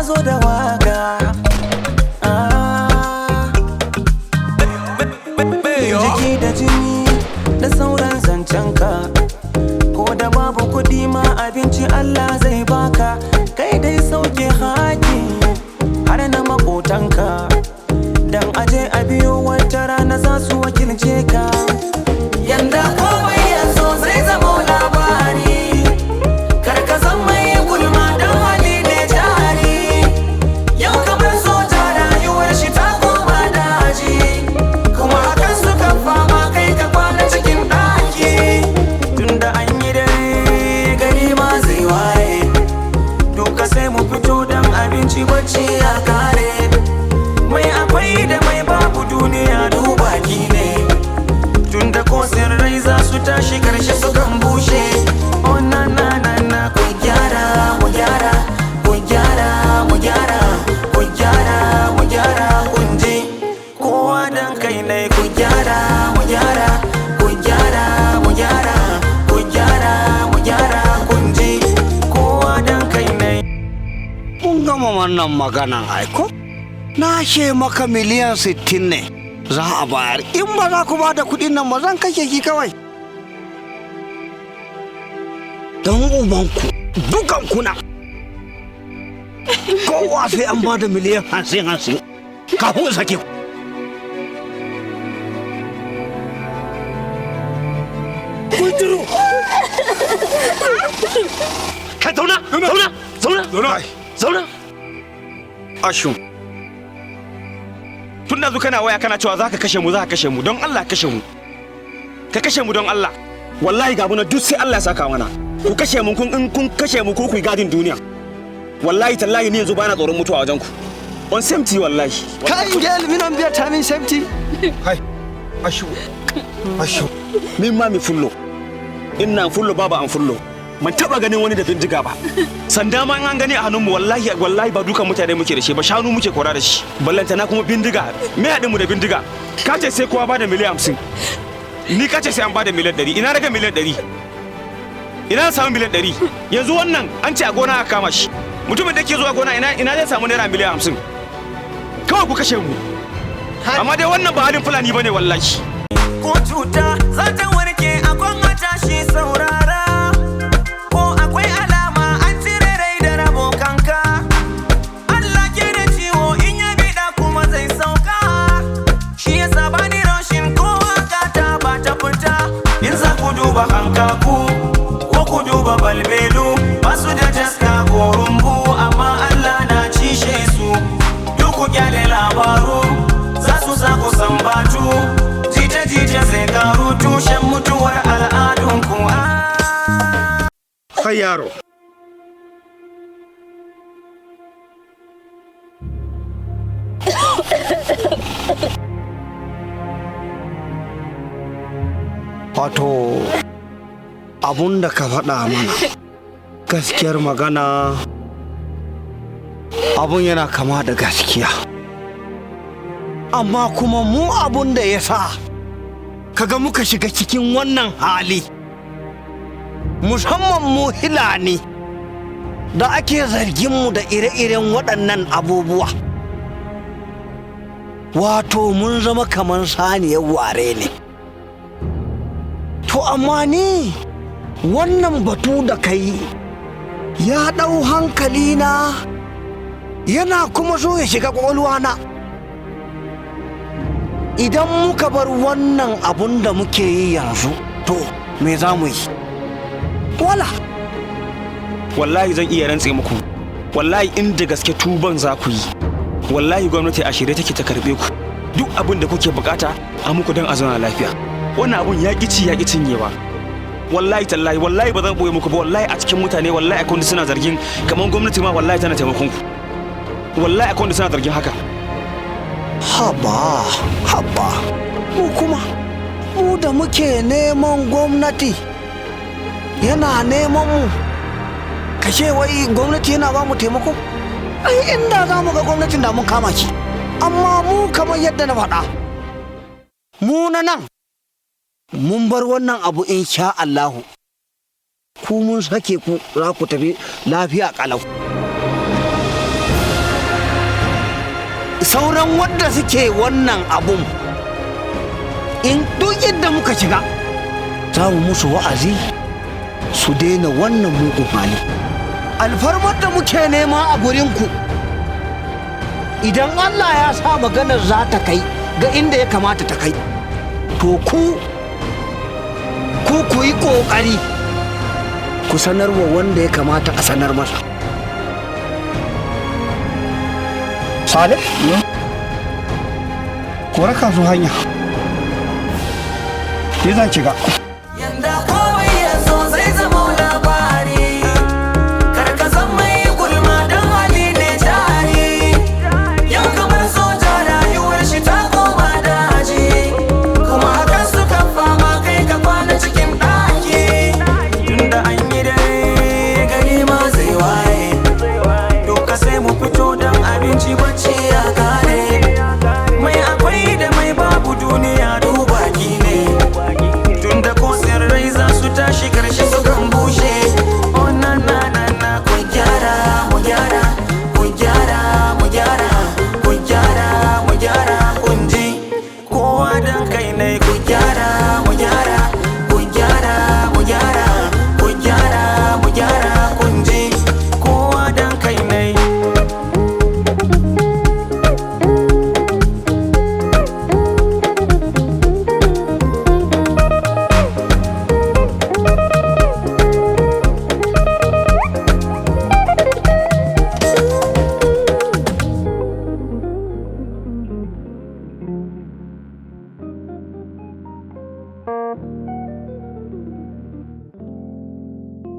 zo da waka Ah. jiki da jini da sauran zancenka ko da babu kuɗi ma abinci Allah zai baka kai dai sauke haƙi har na makotanka dan aje a biyo wata rana za su wakilce ka yanda komai yanzu zai zama labari kar ka zama mai gulma dan hali ne jari yau kamar soja rayuwar shi ta koma daji kuma hakan suka fama kai ka kwana cikin ɗaki tunda an yi dare gari ma zai waye duka sai mu fito dan abinci bacci ya kare mai akwai da mai babu duniya dubaki ne tunda ko rai za su tashi karshe su kan bushe oh na na na na ku gyara mu gyara ku gyara mu gyara ku gyara mu gyara kun ji kowa dan kai ne ku gyara mu gyara ku gyara mu gyara ku gyara mu gyara kun ji kowa dan kai ne Kun gama wannan maganan aiko? Na ce maka miliyan sittin ne za a bayar. In ba za ku ba da kuɗin nan ba zan kashe ki kawai. Don ubanku, dukan kuna. Kowa sai an ba da miliyan hansin hansin. Kafin sake ku. Kuduru! Ka zauna, zauna, zauna, Zauna. zauna. Ashun. Tun da kana waya kana cewa za ka kashe mu za ka kashe mu don Allah kashe mu. Ka kashe mu don Allah. Wallahi ga muna duk sai Allah ya saka mana. Ku kashe mu kun in kun kashe mu ko ku yi gadin duniya. Wallahi tallahi ni yanzu bana tsoron mutuwa wajen ku. On safety wallahi. Kai gel minon biya tamin safety. Kai. Ashu. Ashu. Min ma mi fullo. Ina fullo baba an fullo. Man taba ganin wani da bindiga ba. Sanda ma in an gani a hannunmu wallahi wallahi ba dukan mutane muke da shi ba shanu muke kora da shi. Ballanta na kuma bindiga. Me haɗin mu da bindiga? Ka ce sai kowa bada miliyan hamsin. Ni ka ce sai an bada miliyan ɗari. Ina rage miliyan ɗari. Ina na samu miliyan ɗari. Yanzu wannan an ce a gona aka kama shi. Mutumin da ke zuwa gona ina ina zai samu naira miliyan hamsin. Kawai ku kashe mu. Amma dai wannan ba halin Fulani bane wallahi. ko cuta za ta warke a kwan tashi saurara ko akwai alama an cire rai da rabo kanka Allah ke da ciwo in ya bida kuma zai sauka shi ya saba ni roshin ko haka ta ba ta fita in za ku duba hankaku ko ku duba balbelu ba su da taska ko rumbu amma Allah na cishe su duk ku kyale labaru za su sa ku sambatu jita-jita zai karu tushen mutuwar al'adunku Kai yaro. Wato, abun da ka faɗa mana, gaskiyar magana abun yana kama da gaskiya. Amma kuma mu abun da ya sa, kaga muka shiga cikin wannan hali. musamman mu hilani da ake zarginmu da ire-iren waɗannan abubuwa wato mun zama kamar saniyar ware ne to amma ni wannan batu da kai ya ɗau hankali na yana kuma so ya shiga ƙwaƙwalwana idan muka bar wannan abun da muke yi yanzu to me za mu yi wala wallahi zan iya rantse muku wallahi inda gaske tuban za ku yi wallahi gwamnati a shirye take ta karbe ku duk abin da kuke bukata a muku don a zauna lafiya wannan abun ya ci ya cinyewa wallahi tallahi wallahi ba zan boye muku ba wallahi a cikin mutane wallahi akwai wanda suna zargin kamar gwamnati ma wallahi tana taimakon ku wallahi akwai wanda suna zargin haka haba haba mu kuma mu da muke neman gwamnati yana neman mu kashe wai gwamnati yana ba mu taimako ai inda za mu ga gwamnatin da mun kama ki amma mu kamar yadda na faɗa mu na nan mun bar wannan abu in sha Allahu ku mun sake ku za ku tafi lafiya kalau sauran wadda suke wannan abun in duk yadda muka shiga za mu musu wa'azi su daina wannan mugun hali alfarmar da muke nema a gurinku idan allah ya sa maganar za ta kai ga inda ya kamata ta kai to ku ku ku yi ƙoƙari ku sanarwa wanda ya kamata a sanar masa Salih? Ko raka su hanya. Ni zan shiga. Yanda komai ya zo zai zama labari Kar ka san mai gulma dan hali ne jari Yau kamar soja rayuwar shi ta koma daji Kuma hakan suka fama kai ka kwana cikin ɗaki Tunda an yi dare gari ma zai waye Doka sai mu fito don abinci bacci